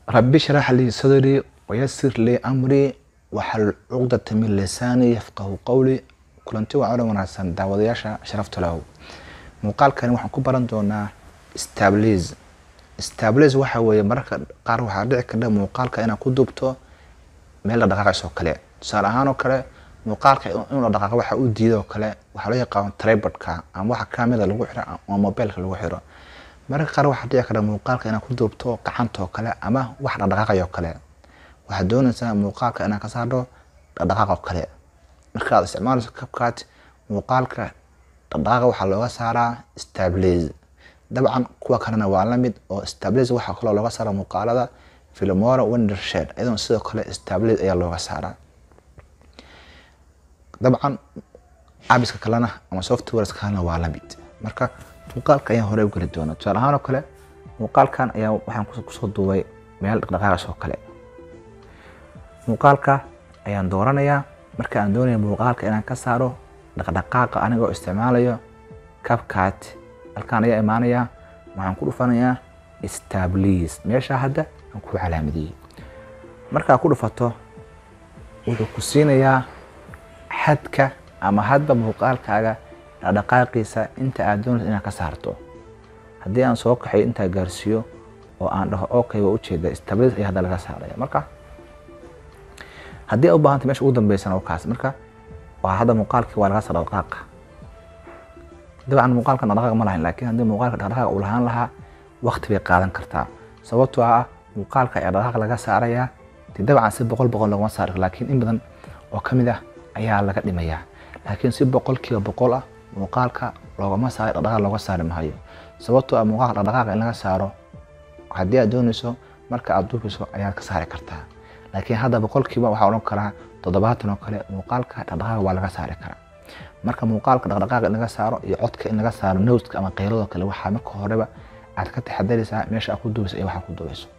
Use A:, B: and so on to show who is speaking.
A: rabbi shrax lii sadrii wayasir lii amrii waxal cuqdata min lisaanii yafqahu qowli kulanti waa odhan wanaagsan daawadayaasha sharafta lehow muuqaalkani waxaan ku baran doonaa stabliz stabliz waxa weeye mararka qaar waxaa dhici kardha muuqaalka inaad ku duubto meel la dhaqaaqays oo kale tusaale ahaan oo kale muuqaalka in la dhaqaaqo waxa u diida oo kale waxaa loo yaqaan tribodka ama waxa kaamida lagu xiro ama mobilka lagu xiro mararka qaar waxaa dhici karta muuqaalka inaad ku duubto gacanta oo kale ama wax dhaqdhaqaaqay oo kale waxaad doonaysaa muuqaalka inaad ka saarto dhaqdhaqaaq oo kale markaad isticmaalayso kabkaad muuqaalka dhaqdhaqaaqa waxaa looga saaraa stabliz dabcan kuwa kalena waa lamid oo stabliz waxaa kaloo looga saara muuqaalada filmora wendershed iyadoona sidoo kale stabliz ayaa looga saaraa dabcan abiska kalena ama softwares kalena waa lamid marka muuqaalka ayaan hore u geli doona tusaale ahaan oo kale muuqaalkan ayaa waxaan kusoo duubay meel dhaqdhaqaaqays oo kale muuqaalka ayaan dooranayaa marka aan doonaya muuqaalka inaan ka saaro dhaqdhaqaaqa anigoo isticmaalayo cabcat halkaan ayaa imaanayaa waxaan ku dhufanayaa stabliz meeshaa hadda aan ku calaamadiyey markaa ku dhufato wuxuu ku siinayaa xadka ama hadba muuqaalkaaga dhaqdhaqaaqiisa inta aad doonaysa inaad ka saarto haddii aan soo kaxayo intaa gaarsiiyo oo aan dhaho okay waa ujeeda stabliz ayaa hadda laga saaraya marka haddii u baahanta mesha ugu dambeysana oo kaas marka waa hadda muuqaalkii waa laga saar dhaqdhaqaaqa dabcan muuqaalka dhaqdhaqaaq ma lahayn laakiin haddii muuqaalka dhaqdhaqaaq uu lahaan lahaa waqti bay qaadan kartaa sababtoo ah muuqaalka ayaa dhaqdhaqaaq laga saarayaa dee dabcan si boqol boqol laguma saari karo laakiin in badan oo ka mid ah ayaa laga dhimayaa laakiin si boqolkiiba boqol ah muuqaalka loogama saari dhaqdhaqaaq looga saari maayo sababtoo ah muuqaalka dhaqdhaqaaqa in laga saaro haddii aad doonayso marka aad duubayso ayaad ka saari kartaa laakiin hadda boqolkiiba waxaa odhan karaa toddobaatan oo kale muuqaalka dhaqdhaqaaqa waa laga saari karaa marka muuqaalka dhaqdhaqaaqa in laga saaro iyo codka in laga saaro nowska ama qeyladoo kale waxaa marka horeba aad ka taxadaraysaa meesha aad ku duubayso iyo waxaa ku duubayso